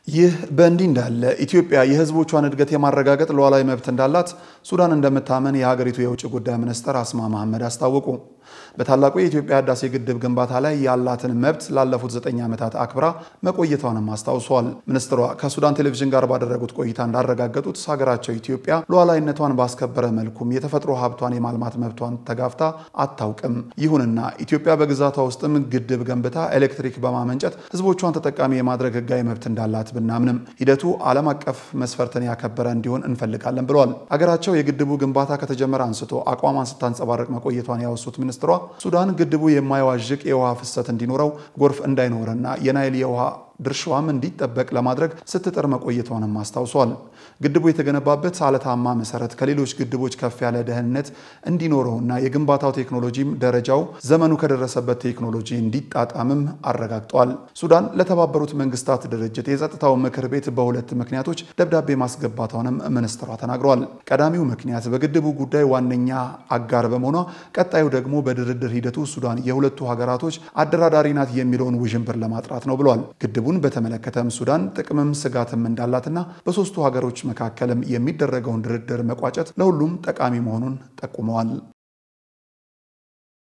ይህ በእንዲህ እንዳለ ኢትዮጵያ የሕዝቦቿን እድገት የማረጋገጥ ሉዓላዊ መብት እንዳላት ሱዳን እንደምታመን የሀገሪቱ የውጭ ጉዳይ ሚኒስትር አስማ መሐመድ አስታወቁ። በታላቁ የኢትዮጵያ ህዳሴ ግድብ ግንባታ ላይ ያላትን መብት ላለፉት ዘጠኝ ዓመታት አክብራ መቆየቷንም አስታውሷል። ሚኒስትሯ ከሱዳን ቴሌቪዥን ጋር ባደረጉት ቆይታ እንዳረጋገጡት ሀገራቸው ኢትዮጵያ ሉዓላዊነቷን ባስከበረ መልኩም የተፈጥሮ ሀብቷን የማልማት መብቷን ተጋፍታ አታውቅም። ይሁንና ኢትዮጵያ በግዛቷ ውስጥም ግድብ ገንብታ ኤሌክትሪክ በማመንጨት ህዝቦቿን ተጠቃሚ የማድረግ ህጋዊ መብት እንዳላት ብናምንም ሂደቱ ዓለም አቀፍ መስፈርትን ያከበረ እንዲሆን እንፈልጋለን ብለዋል። አገራቸው የግድቡ ግንባታ ከተጀመረ አንስቶ አቋሟን ስታንጸባረቅ መቆየቷን ያወሱት ሚኒስትሯ ሱዳን ግድቡ የማይዋዥቅ የውሃ ፍሰት እንዲኖረው፣ ጎርፍ እንዳይኖርና የናይል የውሃ ድርሻዋም እንዲጠበቅ ለማድረግ ስትጥር መቆየቷንም አስታውሷል። ግድቡ የተገነባበት አለታማ መሰረት ከሌሎች ግድቦች ከፍ ያለ ደህንነት እንዲኖረውና የግንባታው ቴክኖሎጂም ደረጃው ዘመኑ ከደረሰበት ቴክኖሎጂ እንዲጣጣምም አረጋግጧል። ሱዳን ለተባበሩት መንግስታት ድርጅት የጸጥታው ምክር ቤት በሁለት ምክንያቶች ደብዳቤ ማስገባቷንም ሚኒስትሯ ተናግረዋል። ቀዳሚው ምክንያት በግድቡ ጉዳይ ዋነኛ አጋር በመሆኗ፣ ቀጣዩ ደግሞ በድርድር ሂደቱ ሱዳን የሁለቱ ሀገራቶች አደራዳሪ ናት የሚለውን ውዥንብር ለማጥራት ነው ብሏል። ግድቡን በተመለከተም ሱዳን ጥቅምም ስጋትም እንዳላትና በሶስቱ ሀገሮች መካከልም የሚደረገውን ድርድር መቋጨት ለሁሉም ጠቃሚ መሆኑን ጠቁመዋል።